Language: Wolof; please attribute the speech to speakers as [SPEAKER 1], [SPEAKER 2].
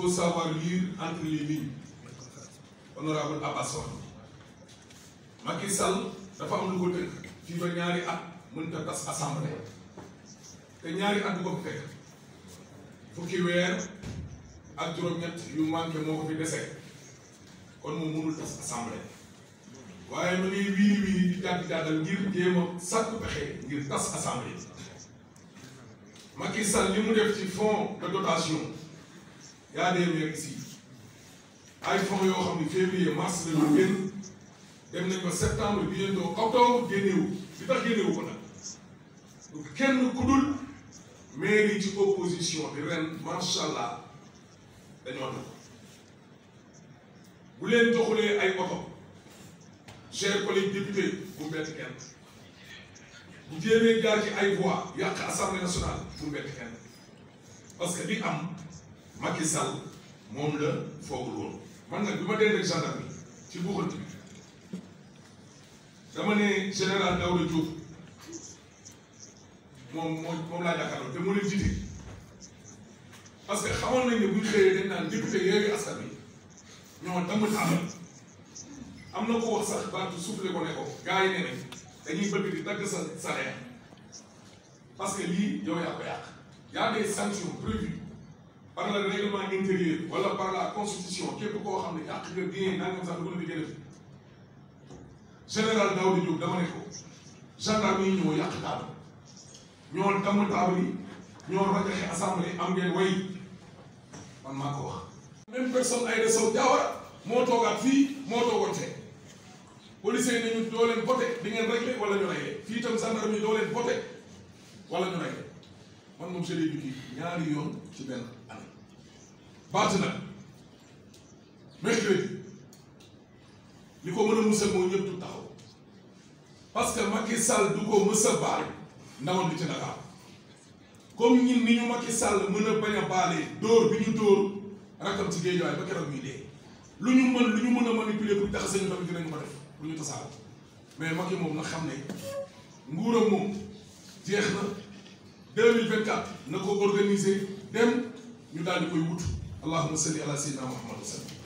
[SPEAKER 1] faut savoir lire entre les lignes honorable Abbas wax Macky Sall dafa am lu ko tënk fii ba ñaari at mënut a tas assemblée te ñaari at bu ko fi fekk fukki weer ak juróom-ñett yu manqué moo ko fi dese kon moom mënul tas assemblée waaye ma ngi wiiri wiiri di jàddi jàddal ngir jéem a sàkku pexe ngir tas assemblée Macky Sall li mu def ci fonds de dotation yaa des maires ici ay fonds yoo xam ne février mars la ñu génn dem nañ ko septembre bientôt octobre génnewu li tax génnewu ko nag kenn ku dul maire yi ci opposition bi ren macha allah dañoo tax bu leen joxulee ay oto chers collègues députés bu bett kenn bu jéemee jaar ci ay voix yàq assemblée nationale bu bett kenn parce que li am Macky Sall moom la foogul woon man nag bi ma dee rek gendarme ci buuxante bi dama ne général Daouda Diop moom moom moom laa jàkkaarloo te mu leen jiite parce que xamoon nañ ne bu ñu xëyee dañ naan député yooyu askan wi ñoo damm tàmbal am na ko wax sax baatu soufflé ko ne ko gars yi ne nañ dañuy bëgg di dagg sa salaire parce que lii yow yaa ko yàq y a des sanctions prévues par le règlement intérieur wala par la constitution képp koo xam ne yàq nga bien nangam sax dugg na di gën a fi général Daouda Diop dama ne ko gendarme yi ñoo yàq taabal ñoo damm taabal yi ñoo rajaxe assemblée am ngeen way man maa ko wax. même personne Aïda Sow Diawara moo toogaat fii moo toogoon fee policiers yi nañu doo leen voté di ngeen réglé wala ñu réglé fii itam gendarme yi doo leen voté wala ñu réglé man moom je l'ai vécu ñaari yoon ci benn année. baat nag mercredi li ko mën a musal moo ñëpp du taxaw parce que Macky Sall du ko mës a baal ndawam li ci Dakar comme ñun ni ñu Macky Sall mën a bañ a baalee dóor bi ñu dóor rakkam ci géejuwaay ba keroog muy dee lu ñu mën lu ñu mën a manipuler pour tax sañu tamit dinañu ko def lu ñu tasaaroo mais Macky moom na xam ne nguuram moom jeex na 2024 na ko organiser dem ñu daal di koy wut allahumma salli ala sayyidina Muhammad wa sallam